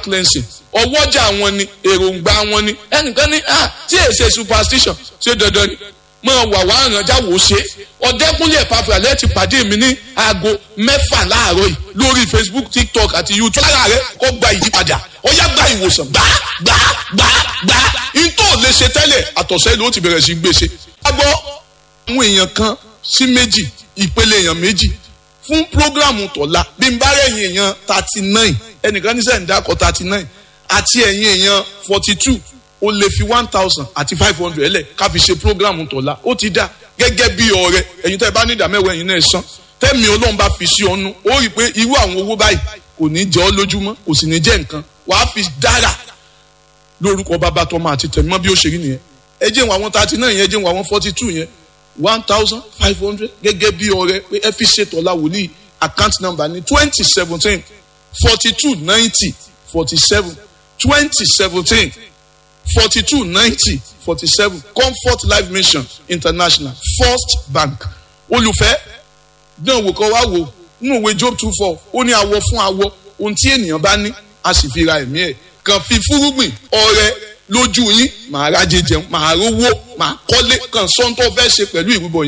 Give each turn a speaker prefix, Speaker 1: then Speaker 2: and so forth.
Speaker 1: cleansing ọwọ́jà wọn ni èròǹgbà wọn ni ẹnìkan ní ah tí èyí ṣe superstition ṣé dandan ni mọ wà wá àrànjá wò ó ṣe ọdẹkùnlé ẹpàfà lẹ́ẹ̀tì pàdé mi ní aago mẹ́fà láàárọ̀ yìí lórí facebook tiktok àti youtube lára rẹ kó gba ìyípadà ó yá gba ìwòsàn gbá gbá gbá gbá ntọ́ lè ṣe tẹ́lẹ̀ àtọ̀sẹ́ ló ti bẹ̀rẹ̀ sí gbèsè. a gbọ́ àwọn èèyàn kan sí méjì ìpele èèyàn méjì fún programu tọ̀la bí n bá rẹ̀yìn èèyàn thirty nine ẹnìkan ní sẹ́yìn dákọ̀ thirty nine àti ẹ̀yìn èèyàn forty two o lè fi one thousand àti five hundred ẹlẹ̀ ká fi ṣe programu tọ̀la ó ti dá gẹ́gẹ́ bí ọ̀rẹ́ ẹ̀yin tẹ́ ẹ bá ní ìdá mẹ́wàá ẹ̀yin náà san tẹ́mi ọlọ́run bá fi sí ọnu ó rí i pé irú àwọn owó báyìí kò ní jẹ́ ọ́ lójúmọ́ kò sì ní jẹ́ nǹkan wàá fi dára lórúkọ bàbá tọmọ àti tẹ̀mọ́ bí ó ṣe rí nìyẹn ẹ jẹ́ wọn àwọn thirty nine yẹn ẹ jẹ́ wọn àwọn forty two yẹn one thousand five hundred gẹ́gẹ́ bí ọ̀rẹ́ pé ẹ fi ṣètò ọ̀la wòlíì account number ní twenty seventeen forty two ninety forty seven twenty seventeen forty two ninety forty seven comfort life mission international first bank olùfẹ́ dán wò kọ́ wá wò nínú ìwé job two four ó ní awọ fún awọ ohun tí ènìyàn bá ní a sì fi ra ẹ̀mí ẹ̀ kàn fi fúrúgbìn ọrẹ lójú yín màá rájẹ jẹun màá rówó màá kọ́lé kàn sọ́ńtò fẹ́ ṣe pẹ̀lú ìrúbọ yẹn.